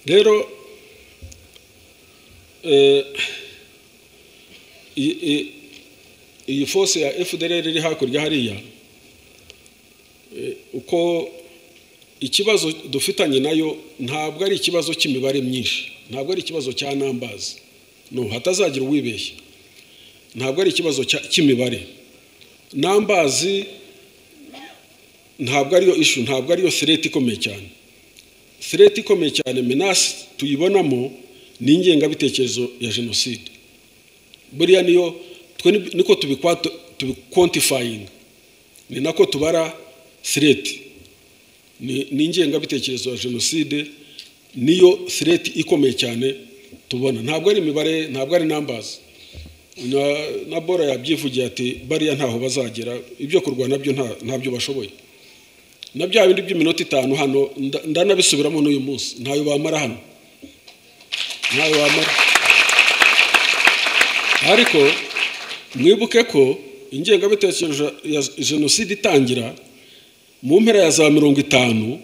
rero iyi fose ya fdr iri hakurya hariya uko ikibazo dufitanye nayo ntabwo ari ikibazo cy'imibare myinshi ntabwo ari ikibazo cya nambazi no hatazagira uwibeshya ntabwo ari ikibazo cy'imibare nambazi ntabwo ariyo ishu ntabwo ariyo sireti ikomeye cyane sireti ikomeye cyane menasi tuyibonamo ni ingengabitekerezo ya jenoside buriya niyo niko tubikontifayinga ni nako tubara sireti ni ingengabitekerezo ya jenoside niyo sireti ikomeye cyane tubona ntabwo ari imibare ntabwo ari nambazi na bora yabyivugiye ati bariya ntaho bazagera ibyo kurwana byo ntabyo bashoboye na bya bindi by'iminota itanu hano ndanabisubiramo n'uyu munsi ntayo bamara hano ntayo bamara ariko mwibuke ko ingengabitekerezo ya jenoside itangira mu mpera ya za mirongo itanu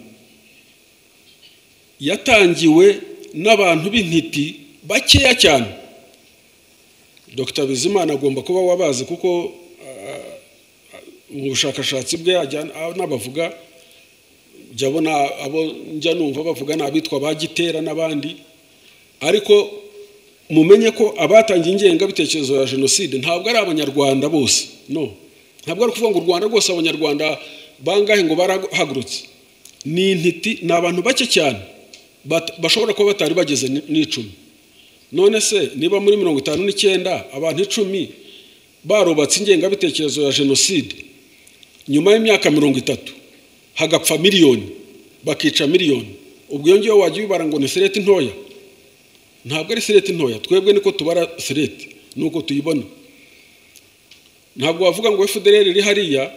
yatangiwe n'abantu b'intiti bakeya cyane dr bizimana agomba kuba wabazi kuko mu bushakashatsi bwe n'abavuga jya abona abo njya numva bavuga ni abitwa ba gitera n'abandi ariko mumenye ko abatangiye ingengabitekerezo ya jenoside ntabwo ari abanyarwanda bose no ntabwo ari ukuvuga ngo u rwanda rwose abanyarwanda bangahe ngo barahagurutse ni intiti ni abantu bake cyane bashobora kuba batari bageze n'icumi none se niba muri mirongo itanu n'icyenda abantu icumi barubatse ingengabitekerezo ya jenoside nyuma y'imyaka mirongo itatu hagapfa miliyoni bakica miliyoni ubwo iyo ngiyo wajya ubibara ngo ni sereti ntoya ntabwo ari sereti ntoya twebwe niko tubara sereti nuko tuyibona ntabwo wavuga ngo fdr iri hariya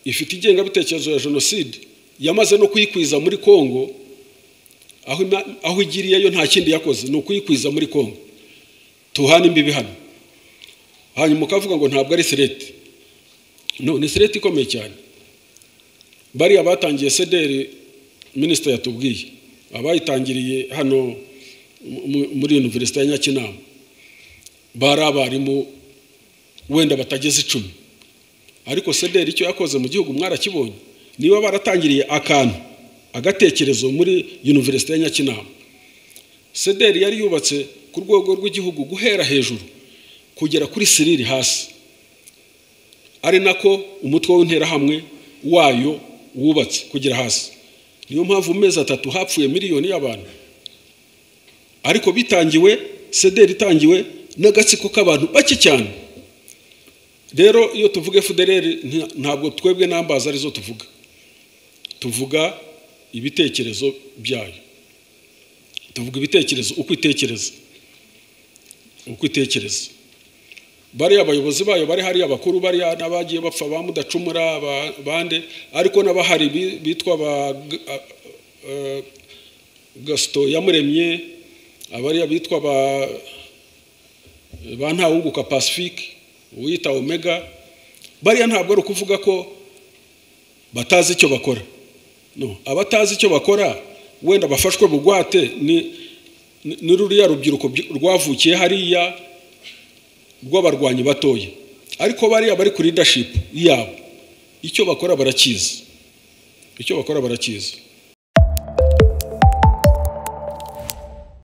ifite ingengabitekerezo ya jenoside yamaze no kuyikwiza muri kongo aho igiriyeyo nta kindi yakoze ni ukuyikwiza muri kongo tuhane imbibi hano hanyuma ukavuga ngo ntabwo ari sereti ni sereti ikomeye cyane bariya batangiye sederi minisita yatubwiye abayitangiriye hano muri univerisite ya nyakinama bari abarimu wenda batageze icumi ariko sederi icyo yakoze mu gihugu mwarakibonye niba baratangiriye akantu agatekerezo muri univerisite ya nyakinama sederi yari yubatse ku rwego rw'igihugu guhera hejuru kugera kuri siriri hasi ari nako umutwe w'interahamwe wayo wubatse kugera hasi niyo mpamvu mu mezi atatu hapfuye miliyoni y'abantu ariko bitangiwe sederi itangiwe n'agatsiko k'abantu bake cyane rero iyo tuvuga federeri ntabwo twebwe n'ambaza arizo tuvuga tuvuga ibitekerezo byayo tuvuga ibitekerezo uko itekereza uko itekereza bariya abayobozi bayo bari hariya abakuru bariya n'abagiye bapfa ba mudacumura bande ariko n'abahari bitwa ba gasito yamuremye abariya bitwa ba ntawunguka pacifique uwita omega bariya ntabwo ari ukuvuga ko batazi icyo bakora abatazi icyo bakora wenda bafashwe bugwate ni ruriya rubyiruko rwavukiye hariya rw'abarwanyi batoya ariko bariya bari kuri leadership yabo icyo bakora barakizi icyo bakora barakizi